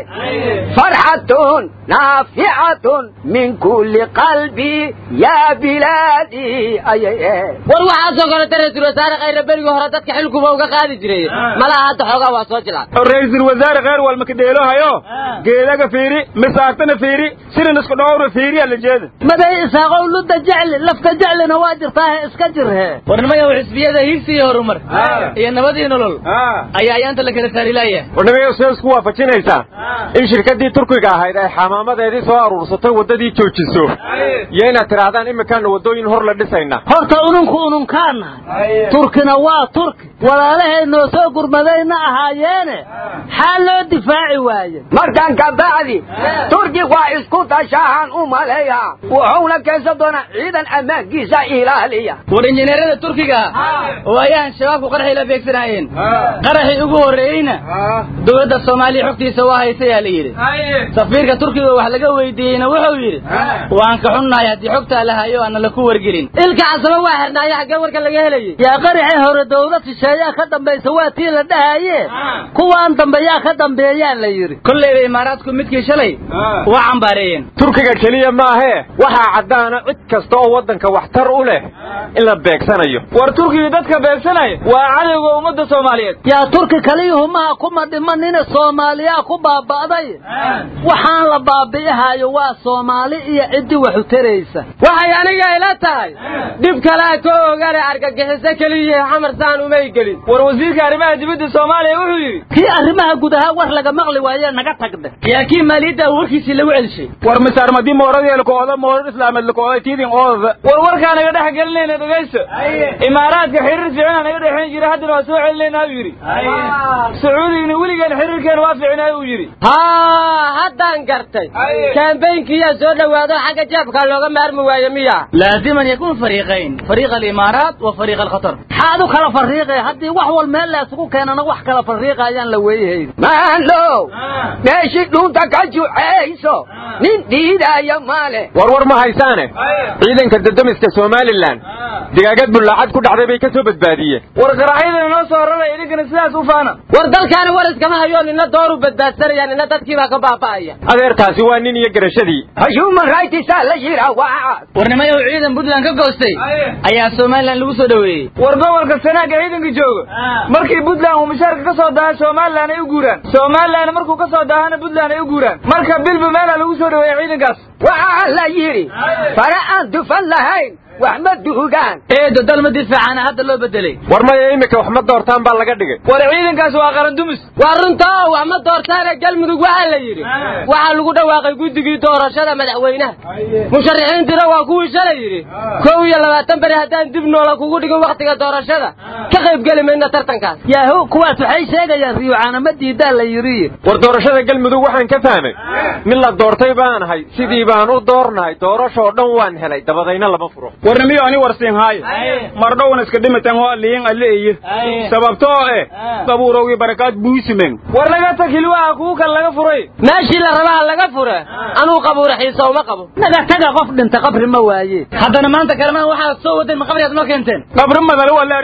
farxatun naaficatun min kulli qalbi yaa bilaadii ayay ahayd war waxaasoo kaleta ra-iisul wasaare khayre berigii hore dadka xilkuba uga qaadi jiray malaha hadda xoogaa waa soo jilaa ra-iisul wasaare kheyr walmakadeelohayo geedaga fiiri misaagtana fiiri sirin isku dhowrna fiiriya la jeeda maday isaaqow ludda jecli lafta jeclina waa jirtaahe iska jirhe warnimayow xisbiyada higsi iyo horumar iyo nabadii nolol ayaa ayaanta la kala saarilaaya warnimaya see isku waafajinaysaa in shirkaddii turkiga ahayd ay xamaamadeedii soo aruursatay waddadii joojiso iyo inaad tidhaahdaan imikaana waddooyin hor la dhisayna horta ununku ununkaanahay turkina waa turki walaalahay noo soo gurmadayna ahaayeene xaal loo difaaci waaye markan ka bacdi turki waa isku tashahan u maleeyaa wuxuuna keensan doonaa ciidan ammaankiisa ilaaliya war injineerada turkiga oo ayaan shabaabku qaraxii la beegsanaayeen qaraxii ugu horreeyeyna dowladda soomaaliya xogtiisa waa haysayaa la yidhi safiirka turkiga wax laga weydiiyeyna wuxuu yidhi waan ka xunnahay haddii xogtaa la hayo aana laku wargelin ilka casaba waa xirnaayo xaggee warka laga helayay yaa qaraxii hore dowlad shisheeyaa ka dambaysa waa tii la dhahaye kuwaan dambeeyaa ka dambeeyaa la yidhi kolleyba imaaraadku midkii shalay waa cambaareeyeen turkiga keliya maahee waxaa caddaana cid kasta oo waddanka waxtar u leh in la beegsanayo war turkiga dadka beegsanaya waa cadowga ummadda soomaaliyeed yaa turki kaliyuhumaha kuma dhimanina soomaaliyaa ku baaba'day waxaan la baabi'ihayo waa soomaali iyo ciddii wax u taraysa waxay aniga ila tahay dhib kalea ka ogale argagixiso keliya xamar saan umay gelin war wasiirka arrimaha dibadda soomaaliya wuxuu yidhi kii arrimaha gudaha war laga maqli waaye naga tagde yaa kii maaliyadda warkiisii lagu celishay war misaarmadii mooradii lakooda moorar islaameed lakooda tiidin oodada war warkaa naga dhex gelinayna dhegayso imaaraadka xiriir fiicana naga dhexayn jira haddana waa soo celinayna u yidhi sacuudigina weligeen xiriirkeena waa fiicnay uu yidhi haa haddaan gartay kaambaynkiyaa soo dhowaado xagga jeebkaa looga maarmi waayo miya laaziman yakuun fariiqayn fariiq alimaaraat wa fariiq alkhatar maxaad u kala fariiqay haddii wax wal meel la isugu keenana wax kala fariiqa ayaan la weeyahayn maandhow meeshii dhuunta ka juceyso nin diidaya male war war ma haysaane ciidanka dadamiska somalilan digaagad bullaacad ku dhacday bay ka soo badbaadiyeen war qaraaxyadana noo soo raraya idinkana sidaas u faana war dalkaani war iskama hayo nina dooru badbaadsanaya nina dadkii baa ka baaba'aya adeertaasi waa nin iyo garashadii human rightsa la yira waa warnimayow ciidan puntland ka goostay ayaa somalilan lagu soo dhoweeyey war gobolka sanaaga ciidanka jooga markii puntland uu mushaarka ka soo daaha somalilan ay u guuraan somalilan markuu ka soo daahana puntland ay u guuraan marka bilba meelaa lagu soo dhoweeya ciidankaas waxaa la yidhi fare aan dufan lahayn wax ma duugaan eedo dalma difaacana hadda loo bedelay war maya iminka wax ma doortaan baa laga dhigay war ciidankaas waa qarandumis waa runta oo wax ma doortaane galmudug waxaa la yidhi waxaa lagu dhawaaqay guddigii doorashada madaxweynaha musharaxiintiina waa kuwii shalay yidhi kow iyo labaatan beri haddaan dib noola kugu dhigin wakhtiga doorashada ka qaybgeli mayna tartankaas yahu kuwaas waxay sheegayaan riyucaana ma diidaa la yidhi war doorashada galmudug waxaan ka fahmay mid la doortay baanahay sidii baan u doornahay doorashoo dhan waan helay dabadayna lama furo warna miyo ani warsiin haayo mardhowna iska dhimitan hoo liin alle iyo sababtoo eh qabuurowgii barakaad buusimen war laga tag hilwaha kugu kale laga furay meeshii la rabaa laga fure anuu qabuura xiisa uma qabo naga taga qof dhinta qabri ma waaye haddana maanta kalamaan waxaad soo wadeen ma qabriyaad noo keenteen qabri madale waa leehi maalma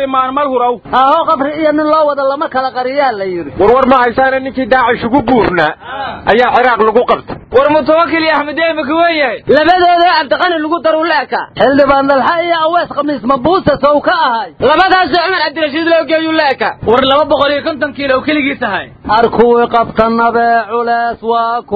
mal huraw aho qabri iyo nin loo wada lama kala qariyaa la yidhi warwar ma haysaana ninkii daacish ugu guurnaa ayaa ciraaq lagu qabtay war mutawakil iyo axmed eebe kuwa yahay labadooda cabdiqani lagu daru leeka xildhibaan dalxa iyo awees khamiis mabuusa sow ka ahay labadaasoo cumar cabdirashiid loo geeyu leeka war laba boqol iyo konton kiilo keligii tahay arkuwii qabtanabe culees waa ku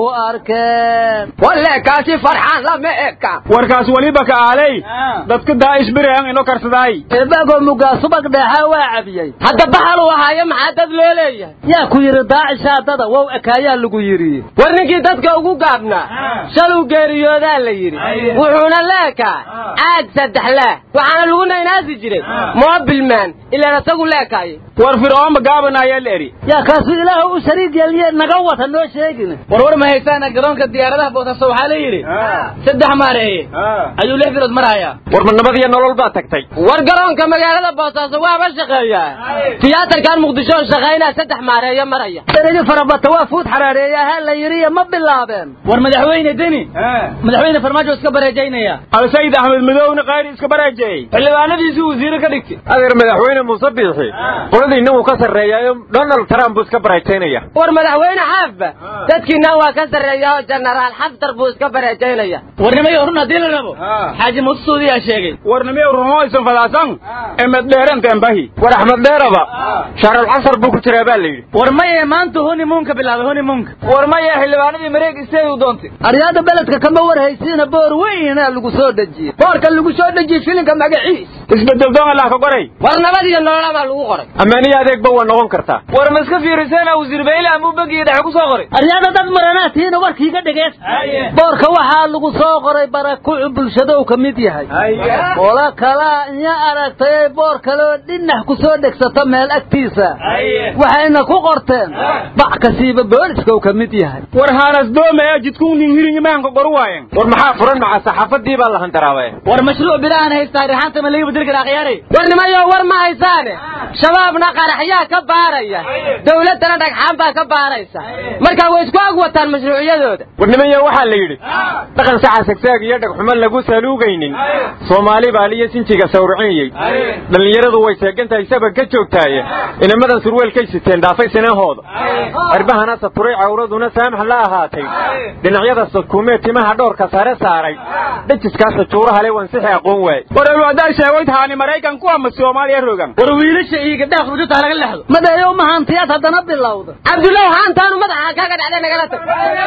arkeen waleekaasi farxaan lama eka warkaas waliba ka aalay dadka daa'ish berihan ino karsadaay eebagoo mugaa subag dheexaa waa cabiyey hadda baxal uu ahaayo maxaa dad loo leeyahay yaa ku yidhi daacishaa dada wow ekaayaa lagu yidhi war ninkii dadka ugu gaabnaa shaluu geeriyoodaa la yidhi wuxuuna leekaa caag saddex leeh waxaana lagu naynaasi jiray moobilman ilaan asagu leekaaye war fircoonba gaaban ayaa la eri yaa kaasu ilaahu u shariig yeeliye naga wata noo sheegin war war ma haysaana garoonka diyaaradaha boosaaso waxaa la yidhi saddex maareeye ayuu lix bilood marahayaa war ma nabad iyo nolol baa tagtay war garoonka magaalada boosaaso waaba shaqeeyaa tiyaatarkan muqdisho shaqaynaa saddex maareeyo maraya darigi farabata waa fuud xaraareeyaha la yidhi ma bilaabeen war madaxweyne deni madaxweyne farmaajo iska bareejaynaya alsayid axmed madowna qayri iska bareejeeyey xildhibaanadiisii wasiire ka dhigtay adeer madaxweyne muuse biixi qoladiinna wuu ka sarreeyaayo donald trump buu iska bareejaynaya war madaxweyne xaafba dadkiina waa ka sarreeya oo jenaraal xaftar buu iska bareejaynaya warnimayo run haddii la rabo xaaji musuudi yaa sheegay warnimiyo runoysan fadaasan emed dheeranta embahi war axmed dheeraba shahrul casar buu ku jiraa baa la yidhi war maye maanta honimuunka bilaabay honimuunka war maye xildhibaanadii mareeg isteed u doontay aryaada beledka kama warhaysiina boor weynaa lagu soo dhejiyey boorka lagu soo dhejiyey filinka magaciis isbedel doon allah ka qoray war nabad iyo nolola baa lagu qoray ammaaniyo adeegba waa noqon kartaa war ma iska fiiriseena wasiir bayle amuu bangiga dhexe ku soo qoray aryaada dad maranaa tihiina warkiiga dhegees boorka waxaa lagu soo qoray barakucu bulshadow ka mid yahay ola kalaa inya aragtay boor kaleoo dhinax ku soo dhegsata meel agtiisa waxayna ku qorteen bac kasiiba booliskow ka mid yahay war haanas doome ee jidkuunin hirin imaanka qoru waayen war maxaa furan maca saxaafadii baa la handaraabe war mashruuc bilahan haystaa rixaanta ma laga bedeli karaa khiyaare war nimayo war ma haysaane shabaabna qaraxyaa ka baaraya dawladdana dhagxaan baa ka baaraysa marka way isku ag wataan mashruuciyadooda war nimayo waxaa la yidhi dhaqan saxa sagsaag iyo dhagxumo lagu saluugaynin soomaali baaliyo sinjiga sawrcinayey dhallinyaradu way seegantahay sabag ka joogtaaye inamadan surweelkay siteen dhaafay sinahooda cirbahana saturay cawraduna saamax la ahaatay dhinacyada sakuumee timaha dhowrka sare saaray dhajiskaasa juuraha le wansixi aqoon waay war alwaadaal sheegoyd haani maraykan ku ama soomaaliya rogan war wiilasha iyo gabdhaha khurjuta laga lexdo madayow mahantiyaad haddana bilowda cabdullaahi haantaanu madaxa kaaga dhacday nagala tag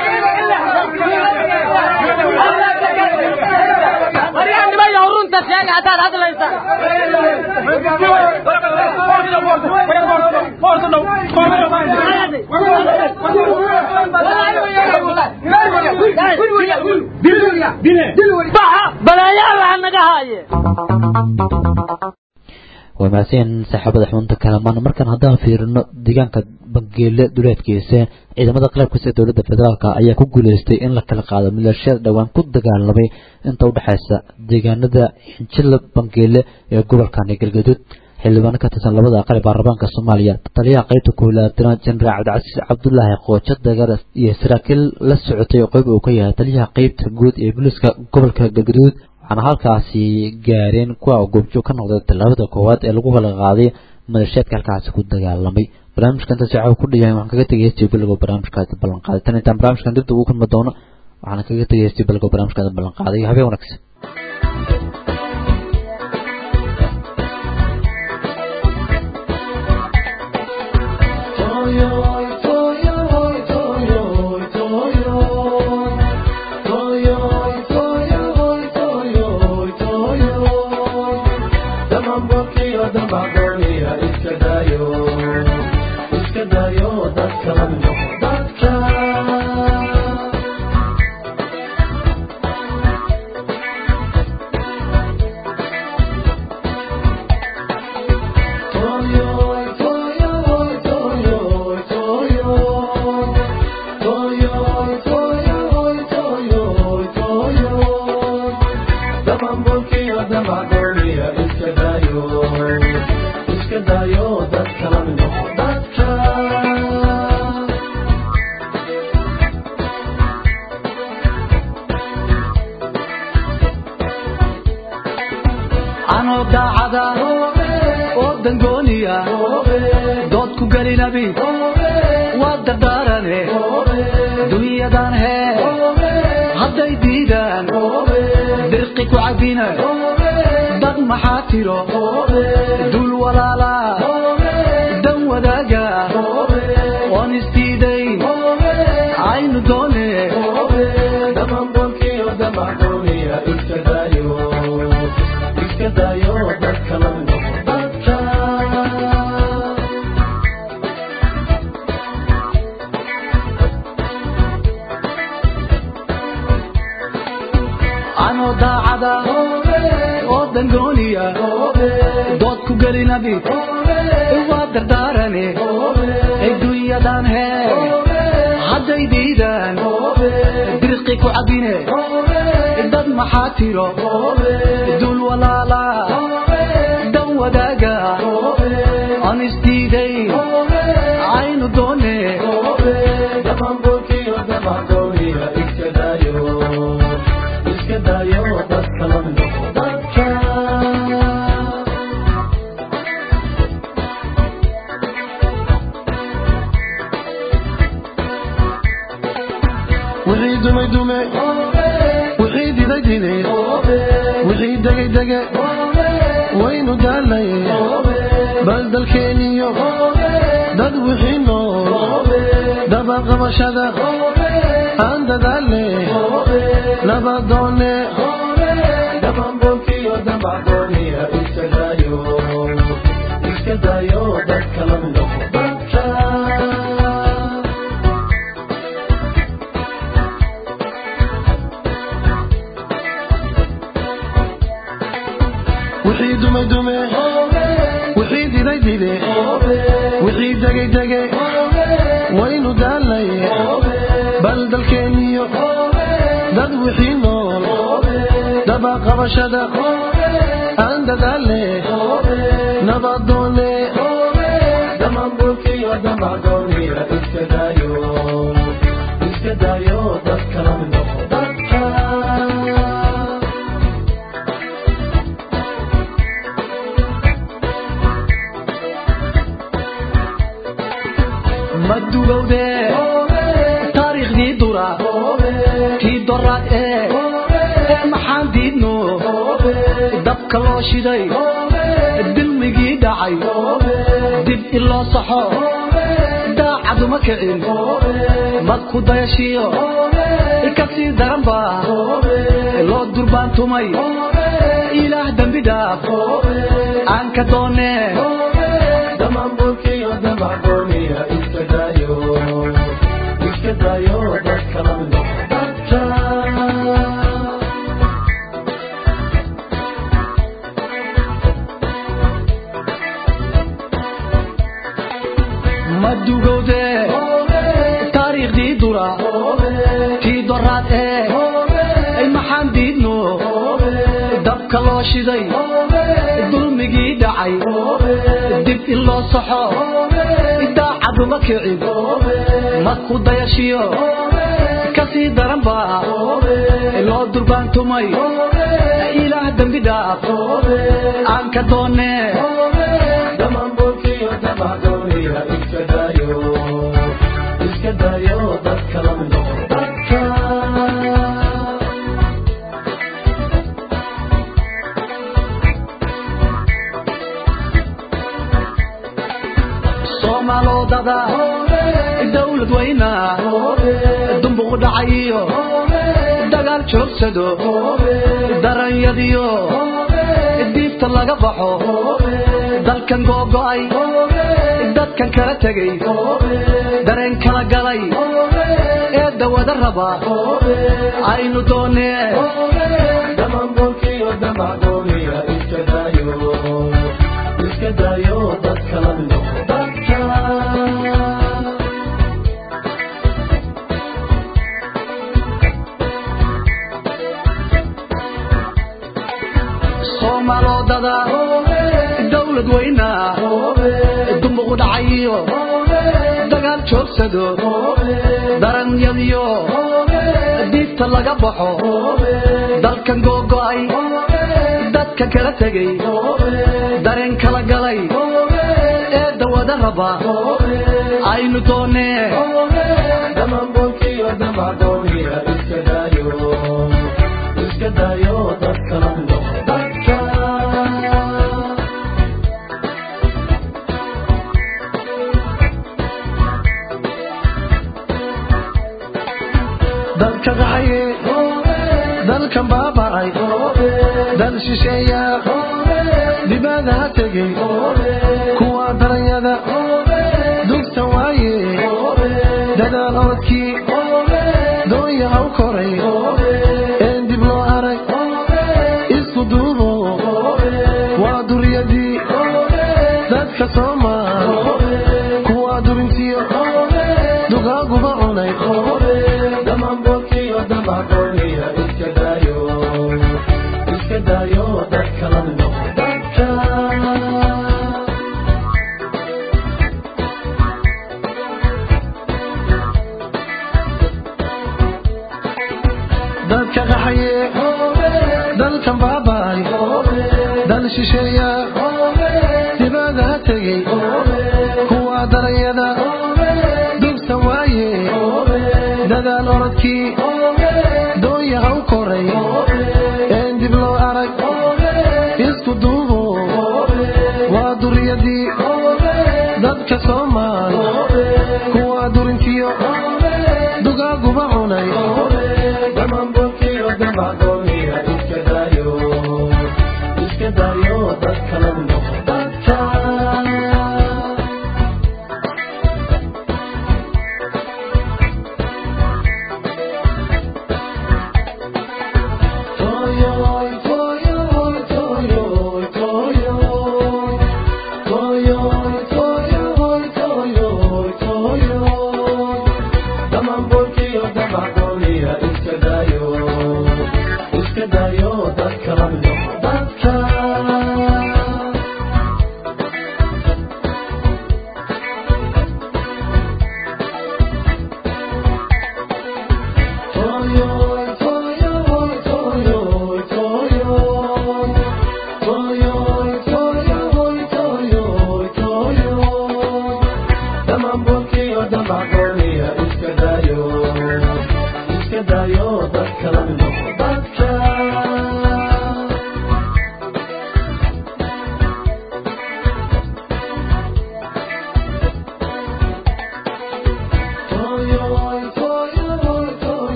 waryaanimayo runta sheega haddaad hadlaysa balaayaa naga haaye waa mahadsan saaxiibada xubunta kalamaan markaan haddaan fiirino deegaanka bangeele duleedkiisa ciidamada qalabkiisa ee dowladda federaalk ayaa ku guuleystay in la kala qaado milaashiyada dhowaan ku dagaalamay inta udhexaysa deegaanada xinjila bangeele ee gobolka galgaduud xildhibaano ka tirsan labada aqal ee baarlamaanka soomaaliya taliyaha qaybta koolaatanaad jenaraal cabdicasiis cabdulaahi qoojo dagar iyo saraakiil la socotay oo qayb uu ka yahay taliyaha qaybta guud ee booliiska gobolka galgaduud waxaana halkaasi gaareen kuwa goobjoog ka noqday tallaabada koowaad ee lagu kala qaaday madasheedka halkaasi ku dagaalamay barnaamijka intaas waxaa ku dhayahay waxaan kaga tegay heestii bilowga barnaamijkaasi ballan qaaday tan intaan barnaamijkan dibda ugu kulmi doono waxaan kaga tegay heestii bilowga barnaamijkaasi ballan qaaday habeen wanaagsan anoo daacada oo dangooni dood ku gelinabi waa dardaarane dunyadan hee hadday diidaan dirqi ku cabina dad maxaa tiro dul walaala dan wadaaga oon isdiidayn aynu doone damanbolkiyo damaxdooniya iska daayo iska daayo dadka la dadka anoo daacada oo dangooniya dood ku gelinabi waa dardaarane adduunyadan hee hadday diidaan dirqi ku cabine dad maxaa tiro dul walaala dan wadaaga aan isdiidayn aynu doone damanbolkiyo damaxdooniya iska daayo iska daayo dadka la dadka wixii dumay dume wixii diday dide wixii degay dege waynu daalay bal dalkeeniyo dad wixii nool dabaqabashada aan dadaale nabadoone damanbolkiyo damaxdooniya iska daayo iska daayo dadka la dadka wixii dumay dume wixii diday dide wixii degay dege waynu daalay bal dalkeeniyo dad wixii nool dabaqabashada aan dadaale nabadoone damanbolkiyo damaxdooniya iska daayo iska daayo dadka la dadka madugowde taariikhdii dura tii doraad ee ee maxaan diidno dabka loo shiday dilmigii dhacay dib iloo saxo daacaduma kicin madku dayashiyo kasii daranba loo durbaantumay ilaah dembi dhaaf aan ka doone damanbolkiyo damaxdooniya iska daayo iska daayo dadka la dadka madugowde taariikhdii dura tii doraad ee ay maxaan diidno dabka loo shiday dulmigii dhacay dib in loo saxo daacaduma kicin madku dayashiyo kasii daranba loo durbaantumay ilaah dembi dhaaf aan ka doone damanbolkiyo damaxdooniya iska daayo iska daayo dadka la dadka soomaalodada dawlad weyna dumbuq dhacayiyo dagaal joogsado daranyadiyo diifta laga baxo dalkan googo'ay dadkan kala tegay dareen kala galay ee dawada raba aynu doone damanbolkiyo damaxdooniya iska daayo iska daayo dadka la dadka soomaalodada dawlad weyna dumbuq dhacayiyo dagaal joogsado daranyadiyo diifta laga baxo dalkan googo'ay dadka kala tegay dareen kala galay wada rabaa aynu doonee dhammaanbolkiyo dhammadooniya iska daayo iska daayo dadka la noqo dadka dalka qaxaye dalkan baaba'ay dal shisheeya dibada ha tegey kuwa daranyada dugta waaye dadaal orodkii doonya haw koray een dib loo arag isku duubo waa duriyadii dadka soomaal kuwa durintiyo dugaaguba cunay dhammaanbolkiyo dhammadooniya iska daayo iska daayo dadka la noqo dadka dadka qaxaye dalkan baaba'ay dal shisheeya dibada ha tegey kuwa daranyada dugta waaye dadaal orodkii doonya haw koray een dib loo arag isku duubo waa duriyadii dadka soomaal kuwa durintiyo dugaaguba cunay dhammaanbolkiyo dhammadooniya